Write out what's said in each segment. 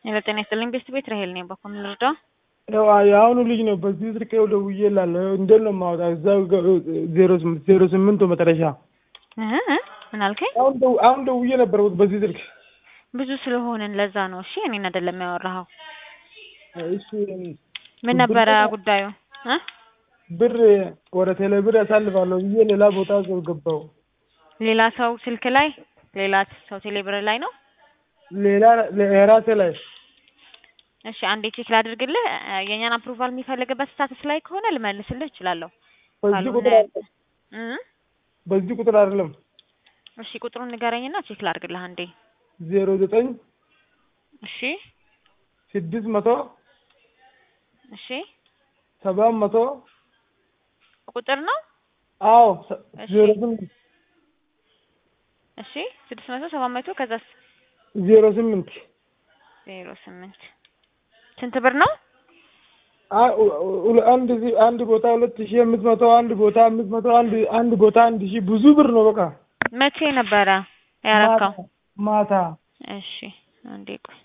የዘጠኝ ይስጥልኝ ቤስት ቤት ራሄል ነኝ። በኩል ልርዳው? ያው የአሁኑ ልጅ ነው። በዚህ ስልክ ይኸው ደውዬላለሁ። እንዴት ነው የማወጣው? እዛው ዜሮ ስምንት ዜሮ ስምንቱ መጨረሻ እህ እ ምን አልከኝ? አሁን ደው አሁን ደውዬ ነበር በዚህ ስልክ። ብዙ ስለሆንን ለዛ ነው። እሺ እኔን አይደለም ያወራኸው። እሺ ምን ነበረ ጉዳዩ እ ብር ወደ ቴሌ ብር ያሳልፋለሁ ብዬ ሌላ ቦታ ሰው ገባው። ሌላ ሰው ስልክ ላይ ሌላ ሰው ቴሌብር ላይ ነው። ሌላ የራሴ ላይ እሺ አንዴ ቼክ ላድርግልህ። እ የእኛን አፕሩቫል የሚፈልግበት ስታተስ ላይ ከሆነ ልመልስልህ እችላለሁ። በዚህ ካልሆነ ቁጥር አይደለም እ በዚህ ቁጥር አይደለም እሺ ቁጥሩን ንገረኝና ቼክ ላድርግልህ አንዴ። ዜሮ ዘጠኝ እሺ ስድስት መቶ እሺ ሰባት መቶ ቁጥር ነው። አዎ እሺ። ዜሮ ስምንት እሺ ስድስት መቶ ሰባት መቶ ከዛስ ዜሮ ስምንት ዜሮ ስምንት ስንት ብር ነው? አ- ኡ- ኡ- አንድ ዚ- አንድ ቦታ ሁለት ሺህ አምስት መቶ አንድ ቦታ አምስት መቶ አንድ አንድ ቦታ አንድ ሺህ ብዙ ብር ነው። በቃ መቼ ነበረ ያረካው? ማታ እሺ አንዴ ቆይ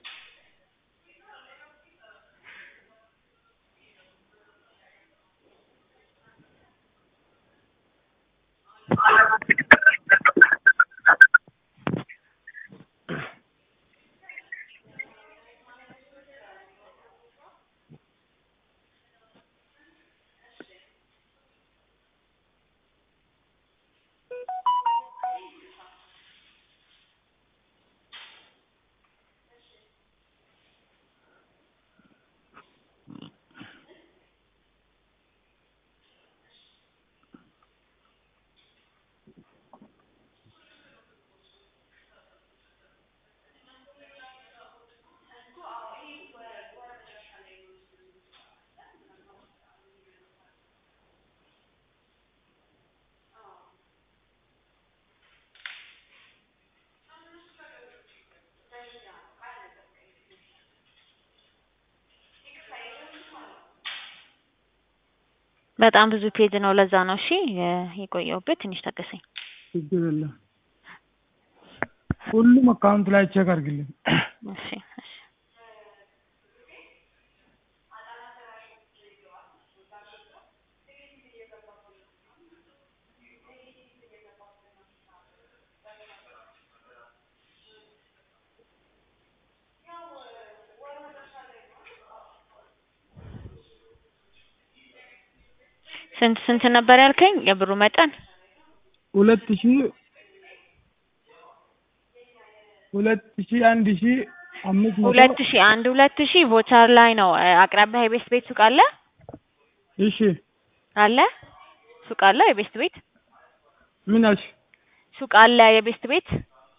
በጣም ብዙ ፔጅ ነው። ለዛ ነው እሺ የ- የቆየሁበት። ትንሽ ታገሰኝ። ችግር የለም። ሁሉም አካውንት ላይ ቼክ አድርግልኝ። እሺ እሺ ስንት ስንት ነበር ያልከኝ የብሩ መጠን? ሁለት ሺህ ሁለት ሺህ አንድ ሺህ አምስት መቶ ሁለት ሺህ አንድ ሁለት ሺህ ቮቸር ላይ ነው። እ፣ አቅራቢያ የቤስት ቤት ሱቅ አለ እሺ አለ ሱቅ አለ የቤስት ቤት ምን አልሽ? ሱቅ አለ የቤስት ቤት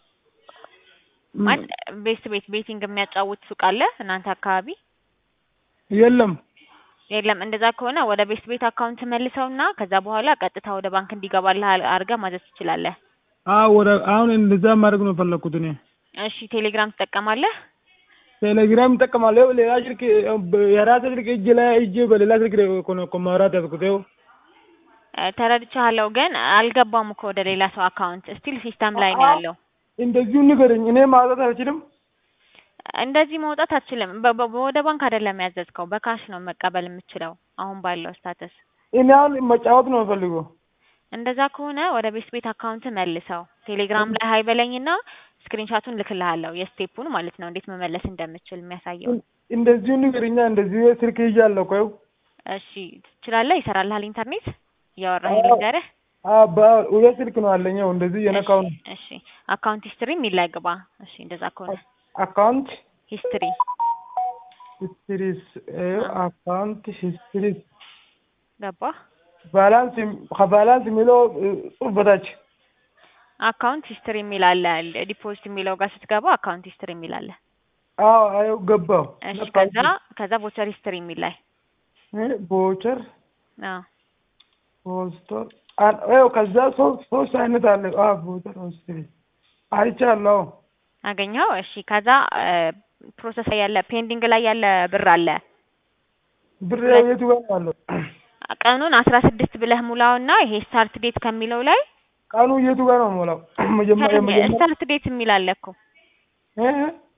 ማለት ቤስት ቤት ቤቲንግ የሚያጫውት ሱቅ አለ እናንተ አካባቢ? የለም የለም። እንደዛ ከሆነ ወደ ቤስት ቤት አካውንት መልሰውና ከዛ በኋላ ቀጥታ ወደ ባንክ እንዲገባልህ አል- አድርገህ ማዘዝ ትችላለህ። አዎ ወደ አሁን እንደዛ ማድረግ ነው የፈለኩት እኔ። እሺ ቴሌግራም ትጠቀማለህ? ቴሌግራም እጠቀማለሁ። ይኸው ሌላ ስልክ የራሴ ስልክ እጅ ላይ እጅ በሌላ ስልክ ላይ እኮ ነው እኮ ማውራት ያዝኩት። ይኸው እ፣ ተረድቻለሁ ግን አልገባም እኮ ወደ ሌላ ሰው አካውንት ስቲል ሲስተም ላይ ነው ያለው። እንደዚሁ ንገረኝ። እኔ ማውጣት አልችልም። እንደዚህ መውጣት አትችልም። በ- በ- ወደ ባንክ አይደለም ያዘዝከው፣ በካሽ ነው መቀበል የምችለው አሁን ባለው ስታተስ። እኔ አሁን መጫወት ነው የምፈልገው። እንደዛ ከሆነ ወደ ቤት ቤት አካውንት መልሰው ቴሌግራም ላይ ሀይ በለኝና ስክሪንሻቱን ልክልሃለሁ የስቴፑን ማለት ነው እንዴት መመለስ እንደምችል የሚያሳየው። እንደዚሁ ንገረኛ። እንደዚሁ ስልክ ይዣለሁ እኮ ይኸው። እሺ ትችላለህ? ይሰራልሃል ኢንተርኔት እያወራህ አዎ። ልንገርህ። አዎ በ- ሁለት ስልክ ነው አለኝ። ይኸው እንደዚህ የነካው ነው። እሺ አካውንት ሂስትሪ የሚል ላይ ግባ። እሺ እንደዛ ከሆነ አካውንት ሂስትሪ ሂስትሪስ ይኸው አካውንት ሂስትሪስ ገባ። ባላንስ ከባላንስ የሚለው ጽሑፍ በታች አካውንት ሂስትሪ የሚል አለ። ዲፖዚት የሚለው ጋር ስትገባ አካውንት ሂስትሪ የሚል አለ። አዎ ይኸው ገባው። እሺ ከዛ ከዛ ቮቸር ሂስትሪ የሚል ላይ ቦቸር አዎ ፖስቶር ይኸው ከዛ ሶስት ሶስት አይነት አለ። አዎ ቦቸር ሂስትሪ አይቻለሁ። አገኘው። እሺ ከዛ ፕሮሰስ ላይ ያለ ፔንዲንግ ላይ ያለ ብር አለ። ብር የቱ ጋር ነው ያለው? ቀኑን አስራ ስድስት ብለህ ሙላውና ይሄ ስታርት ዴት ከሚለው ላይ ቀኑ የቱ ጋር ነው የሞላው? መጀመሪያ መጀመሪያ ስታርት ዴት የሚል አለ እኮ እ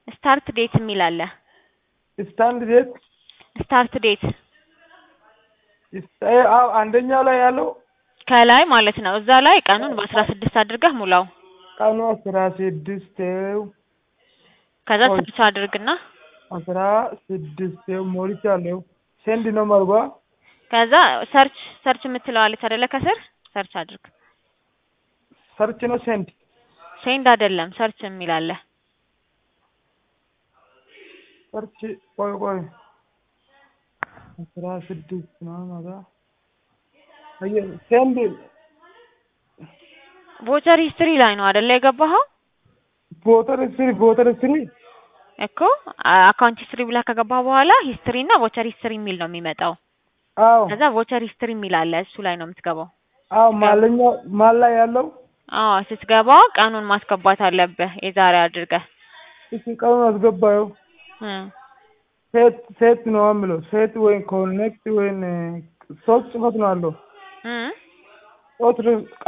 ስታርት ዴት የሚል አለ። ስታንድ ዴት ስታርት ዴት ስታ- አዎ አንደኛው ላይ ያለው ከላይ ማለት ነው። እዛ ላይ ቀኑን በአስራ ስድስት አድርገህ ሙላው። ቀኑ አስራ ስድስት ከዛ ቆይ። ሰርች አድርግና አስራ ስድስት ሞልቻለሁ። ሴንድ ነው መርጓ ከዛ ሰርች ሰርች የምትለዋለች አይደለ? ከስር ሰርች አድርግ። ሰርች ነው ሴንድ ሴንድ አይደለም ሰርች የሚል አለ። ሰርች ቆይ ቆይ አስራ ስድስት ነው ማዛ አየ ሴንድ ቮቸር ሂስትሪ ላይ ነው አይደለ የገባኸው? ቮተር ስሪ ቮተር ስሪ እኮ አካውንት ሂስትሪ ብለህ ከገባህ በኋላ ሂስትሪ እና ቮቸር ሂስትሪ የሚል ነው የሚመጣው። አዎ ከዛ ቮቸር ሂስትሪ የሚል አለ እሱ ላይ ነው የምትገባው። አዎ ማለኛ ማል ላይ ያለው አዎ ስትገባ ቀኑን ማስገባት አለብህ የዛሬ አድርገህ እሺ ቀኑን አስገባየው እ ሴት ሴት ነው የምለው ሴት ወይም ኮኔክት ወይም ሶስት ጽፈት ነው አለው እ ሶስት